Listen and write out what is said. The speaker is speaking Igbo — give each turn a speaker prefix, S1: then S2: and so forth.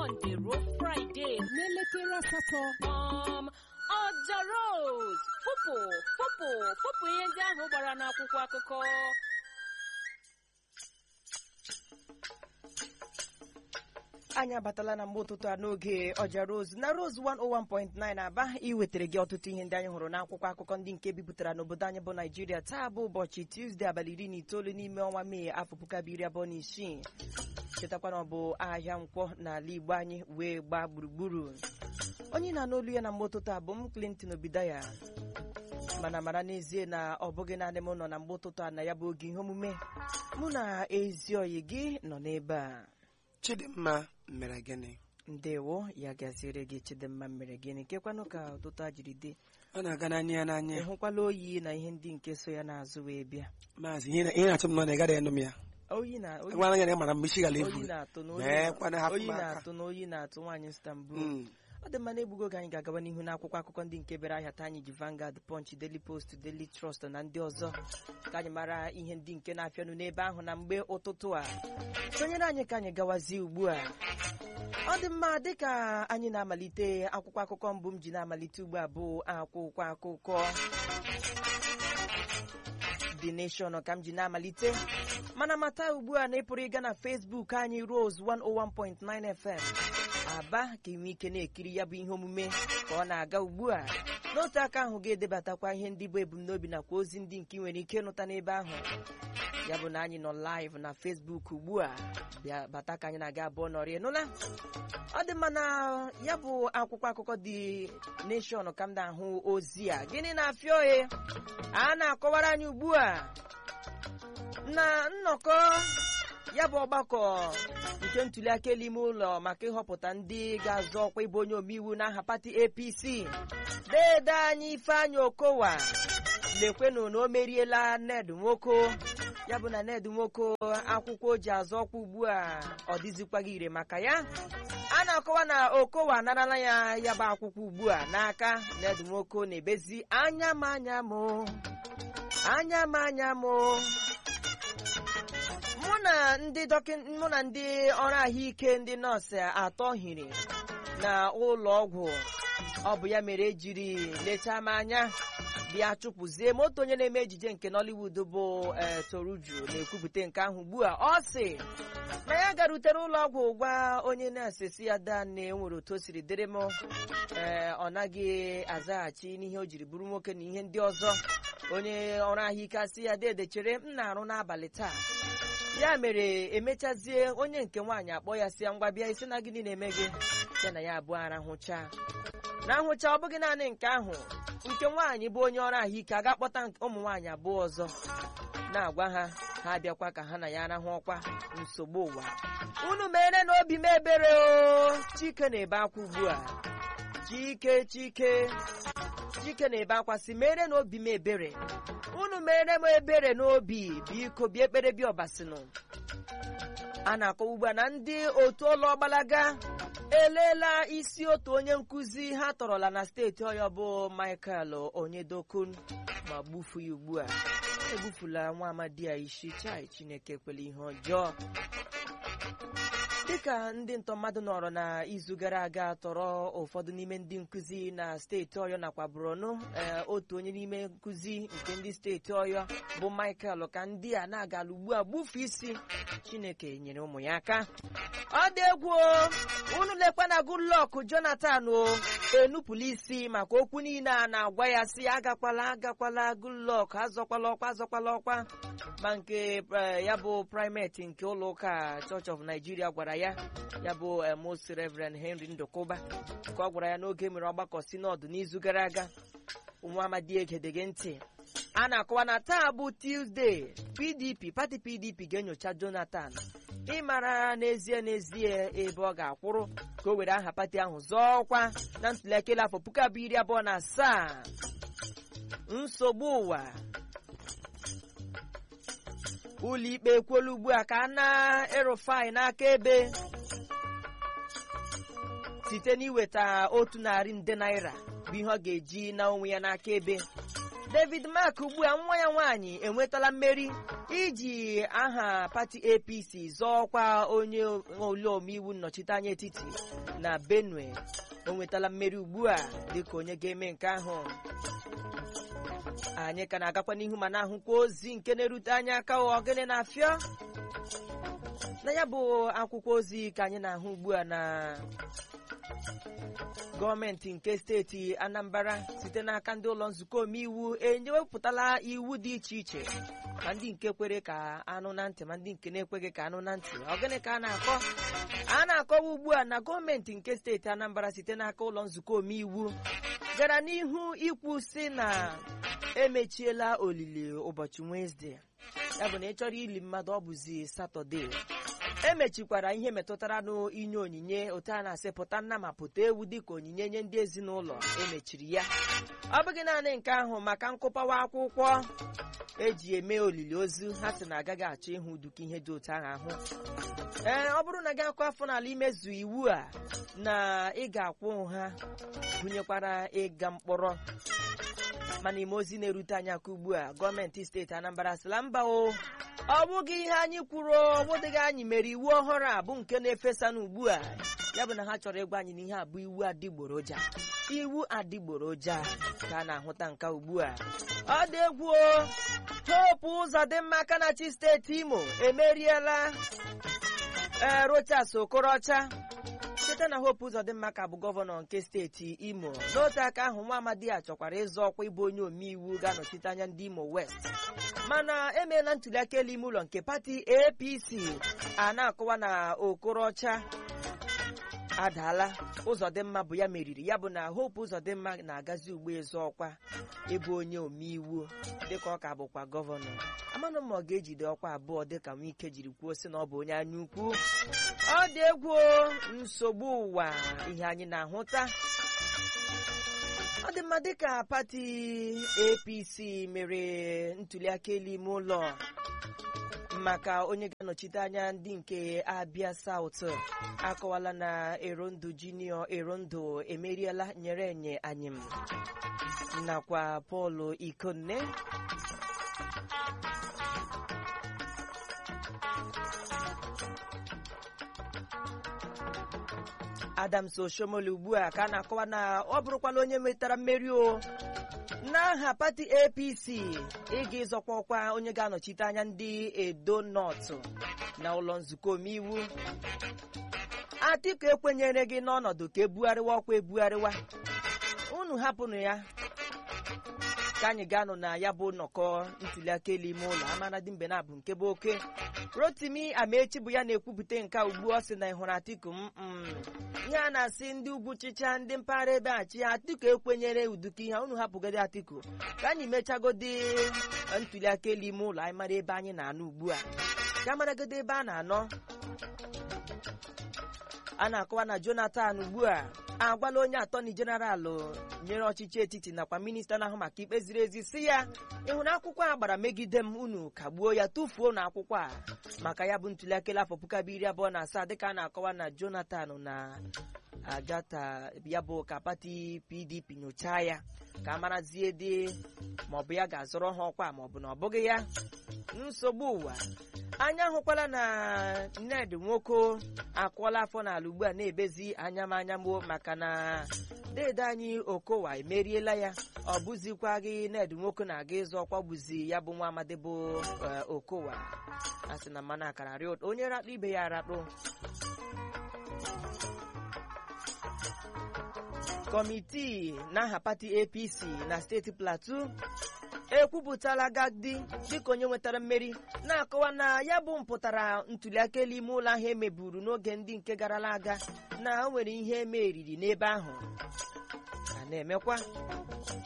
S1: Mọnde ruo Fraịde
S2: n'elekere asatọ
S1: um, Ọja Rose fụpụ fụpụ fụpụ ihe ndị ahụ gbara n'akwụkwọ akụkọ
S3: anyị abatala na mgbe ụtụtụ a n'oge ọja rose na rose 101.9 aba iwetara gị ọtụtụ ihe ndị anyị hụrụ n'akwụkwọ akụkọ ndị nke bipụtara n'obodo anyị bụ naijiria taa bụ ụbọchị tuzdee abalị iri na itoolu n'ime ọnwa mee afọ puku abụọ iri abụọ na isii chetakwa na ọ bụ ahịa nkwọ n'ala igbo anyị wee gbaa gburugburu onye na-anụ olu ya na mgbe ụtụtụ a bụ m clinton obidaya mana mara n'ezie na ọ bụghị naanị m nọ na mgbe ụtụtụ a na ya bụ oge ihe omume mụ na ezi oyi gị nọ n'ebe a
S4: chidimma mere gịnị
S3: ndewo ya gaziere gị chidimma mere gịnị kekwanụ ka ụtụtụ a jiri dị
S4: ọ na-aga n'anya ya n'anya
S3: ị hụkwala oyi na ihe ndị nke so ya n'azụ wee bịa
S4: maazị ihe na- ihe na-achọ m nọ na ịgara enụ m ya
S3: oyi na oyi
S4: gwara ya na ị mara mgbe isi gara
S3: oyi
S4: efu
S3: na-atụ na oyi
S4: mee
S3: na-
S4: kwana hapụ
S3: oyi
S4: m aka
S3: na-atụ na oyi na-atụ nwaanyị Istanbul
S4: Mm.
S3: ọ dị mma na-egbugo oge anyị ga-agaba n'ihu n'akwụkwọ akụkọ ndị nke bịara ahịa taa anyị ji Vanguard Punch Daily Post Daily Trust na ndị ọzọ ka anyị mara ihe ndị nke na-afịanụ n'ebe ahụ na mgbe ụtụtụ a sonyere anyị ka anyị gawazie ugbu a ọ dị mma dịka anyị na-amalite akwụkwọ akụkọ mbụ m ji na-amalite ugbu a bụ akwụkwọ akụkọ The Nation ka m ji na-amalite mana mata ugbu a na ị pụrụ ịga na Facebook anyị Rose 101.9 FM aba ka ị nwee ike na-ekiri ya bụ ihe omume ka ọ na-aga ugbu a n'otu aka ahụ ga-edebatakwa ihe ndị bụ ebumnobi nakwa ozi ndị nke ị nwere ike ịnụta n'ebe ahụ ya bụ na anyị nọ live na Facebook ugbu a bịa bata ka anyị na-aga abụọ nọrịa nụla ọ dị mma na ya bụ akwụkwọ akụkọ dị nation ka m na-ahụ ozi a gịnị na-afịa ohe a na-akọwara anyị ugbu a na nnọkọ ya bụ ọgbakọ nke ntuliaka elu ime ụlọ maka ịhọpụta ndị ga-azọ ọkwa ịbụ onye omeiwu n'aha pati apc dede anyị ifeanyị okowa lekwenụ na o meriela ned nwoko ya bụ na ned nwoko akwụkwọ o ji azọ ọkwa ugbu a ọ dịzikwaghị ire maka ya a na-akọwa na okowa anarala ya ya bụ akwụkwọ ugbu a n'aka ned nwoko na-ebezi anya m anya m anya m anya m mụ na ndị dọkịta mụ na ndị ọrụ ahụike ndị nọọsụ atọ hiri na ụlọ ọgwụ ọ bụ ya mere ejiri lechaa m anya bịa chụpụzie moto onye na-eme ejije nke Nollywood bụ ee Toruju na-ekwupụta nke ahụ ugbu a ọ sị na ya garutere ụlọ ọgwụ gwa onye na-ese si ya daa na enwere otu o siri dịrị m ee ọ naghị azaghachi n'ihe o jiri bụrụ nwoke na ihe ndị ọzọ onye ọrụ ahụike asị ya dede chere m na-arụ n'abalị taa ya mere emechazie onye nke nwaanyị akpọ ya si ya ngwa bịa isi na gịnị na-eme gị ya na ya abụọ arahụcha na nhụcha ọ bụghị naanị nke ahụ nke nwaanyị bụ onye ọrụ ahụike aga kpọta ụmụ nwaanyị abụọ ọzọ na-agwa ha ha abịakwa ka ha na ya arahụ ọkwa nsogbu ụwa unu mere n'obi m ebere o chike na-ebe akwa ugbu a chike chike chike na-ebe akwa si mere n'obi m ebere unu mere m ebere n'obi biko bịa ekpere bịa ọbasinụ a na-akọ ugbu a na ndị otu ụlọ ọgbalaga elela isi otu onye nkụzi ha tọrọla na steeti ọyọ bụ Michael Onyedokun ma gbufu ya ugbu a egbufula nwa amadi a isi chai Chineke kwele ihe ọjọọ dịka ndị ntọ mmadụ nọrọ na izu gara aga tọrọ ụfọdụ n'ime ndị nkụzi na steeti ọyọ nakwa Borno ee otu onye n'ime nkụzi nke ndị steeti ọyọ bụ Michael ka ndị a na-agala ugbu a gbufu isi Chineke nyere ụmụ ya aka ọ dị egwu o unu lekwa na Goodluck Jonathan o enupụla isi maka okwu niile a na-agwa ya si agakwala agakwala Goodluck azọkwala ọkwa azọkwala ọkwa ma nke eh, ya bụ primate nke ụlọ ụka Church of Nigeria gwara ya ya bụ eh, Most Reverend Henry Ndokuba ka ọ gwara ya n'oge mere ọgbakọ sinọdụ n'izu gara aga nwa amadi egedege ntị a na-akọwa na taa bụ Tuesday PDP pati PDP ga-enyocha Jonathan ịmara n'ezie n'ezie ebe ọ ga-akwụrụ ka o were aha pati ahụ zọọ ọkwa na ntụliaka elu afọ puku abụọ iri abụọ na asaa nsogbu ụwa ụlọikpe ekwuola ugbu a ka a na-erufai n'aka ebe site n'iweta otu narị nde naira bụ ihe ọ ga-eji na onwe ya n'aka ebe david mark ugbu a nwa ya nwaanyị enwetala mmeri iji aha pati apc zọọkwa onye ole omeiwu nnọchiteanya etiti na benue o nwetala mmeri ugbu a dịka onye ga-eme nke ahụ anyị ka na-agakwa n'ihu ma na-ahụkwa ozi nke na-erute anya aka ogene na-afịọ na ya bụ akwụkwọ ozi ka anyị na-ahụ ugbu a na gọọmenti nke steeti anambra site n'aka ndị ụlọ nzukọ omeiwu enyewepụtala iwu dị iche iche ma ndị nke kwere ka anụ na ntị ma ndị nke na-ekweghị ka anụ na ntị ọ gịnị ka a na-akọ a na-akọwa ugbu a na gọọmenti nke steeti anambra site n'aka ụlọ nzukọ omeiwu gara n'ihu ikwu si na emechiela olili ụbọchị wenesde ya bụ na ị chọrọ ili mmadụ ọ bụzi satọde emechikwara ihe metụtara n'inye onyinye otu a na-asị pụta nna ma pụta ewu dịka onyinye nye ndị ezinụlọ emechiri ya ọ bụghị naanị nke ahụ maka nkụpawa akwụkwọ eji eme olili ozu ha sị na agaghị achọ ịhụ uduka ihe dị otu ahụ ahụ ee ọ bụrụ na gị akụ afọ n'ala imezu iwu a na ị ga-akwụ ha gụnyekwara ịga mkpọrọ mana ime ozi na-erute anyị aka ugbu a gọọmenti steeti anambra sịla mba o ọ bụghị ihe anyị kwuru ọ bụdịghị anyị mere iwu ọhụrụ a bụ nke na-efesa n'ugbu a ya bụ na ha chọrọ ịgwa anyị na ihe a bụ iwu adịgboroja iwu adịgboroja ka a na-ahụta nka ugbu a ọ dị egwu o hopu ụzọ dị mma aka na chi steeti imo emeriela ee rochas okorocha site na hope ụzọdịmma ka bụ gọvanọ nke steeti imo n'otu aka ahụ nwa amadi a chọkwara ịzọ ọkwa ịbụ onye omeiwu ga-anọchite anya ndị imo west mana emeela ntuliaka elu ime ụlọ nke pati apc a na-akọwa na okorocha adaala ụzọdịmma bụ ya meriri ya bụ na hope ụzọdịmma na-agazi ugbo ịzọ ọkwa ịbụ onye omeiwu dịka ọ ka bụkwa gọvanọ amanụ ma ọ ga-ejide ọkwa abụọ dịka nwike jiri kwuo sị na ọ bụ onye anya ukwu ọ dị egwu nsogbu ụwa ihe anyị na-ahụta ọ dị mma dịka pati apc mere ntuliaka elu ime ụlọ maka onye ga-anọchite anya ndị nke abịa saut akọwala na erondu junior erondu emeriela nyere enye anyịm nakwa pọl ikonne adams oshomole ugbu a ka a na-akọwa na ọ bụrụkwala onye nwetara mmeri o n'aha pati apc ịga ịzọkwa ọkwa onye ga-anọchite anya ndị edo nọtụ na ụlọ nzukọ omeiwu atiku ekwenyere gị n'ọnọdụ ka ebugharịwa ọkwa ebugharịwa unu hapụnụ ya ka anyị ga-anọ na ya bụ nnọkọ ntuliaka elu ime ụlọ amanadị mbe na abụ nke bụ oke rotimi amaechi bụ ya na-ekwupụta nke ugbu ọ sị na ị hụrụ atiku m ihe a na-asị ndị ugwu chịcha ndị mpaghara ebe a chi atiku ekwenyere uduka ihe unu hapụgodi atiku ka anyị mechagodi ntuliaka elu ime ụlọ anyị mara ebe anyị na-anọ ugbu a ka maragodi ebe a na-anọ a na-akọwa na jonathan ugbu a agwala onye atọni jeneralụ nyere ọchịchị etiti nakwa minista na-ahụ maka ikpe ziri ezi si ya ịhụrụ akwụkwọ a gbara megide m unu kagbuo ya tụfuo na akwụkwọ a maka ya bụ ntuliaka elu afọ puku abụọ iri abụọ na asaa dịka a na-akọwa na jonathan na agata ya bụ ka pati pdp nyochaa ya ka a marazie dị maọbụ ya ga-azọrọ ha ọkwa maọbụ na ọ bụghị ya nsogbu ụwa anya hụkwala na ned nwoke akwụọla afọ n'ala ugbu a na-ebezi anya m anya m maka na dede anyị okowa emeriela ya ọ bụzikwa gị ned nwoke na-aga ịzụ ọkwa bụzi ya bụ nwa amadi bụ okowa a sị na mmanụ akara rịa ụtọ onye rakpụ ibe ya arakpụ kọmitii n'aha pati apc na steeti plateau ekwupụtala gadi dịka onye nwetara mmeri na-akọwa na ya bụ mpụtara ntuliaka elu ime ụlọ ahụ emeburu n'oge ndị nke garala aga na o nwere ihe emeriri n'ebe ahụ a na-emekwa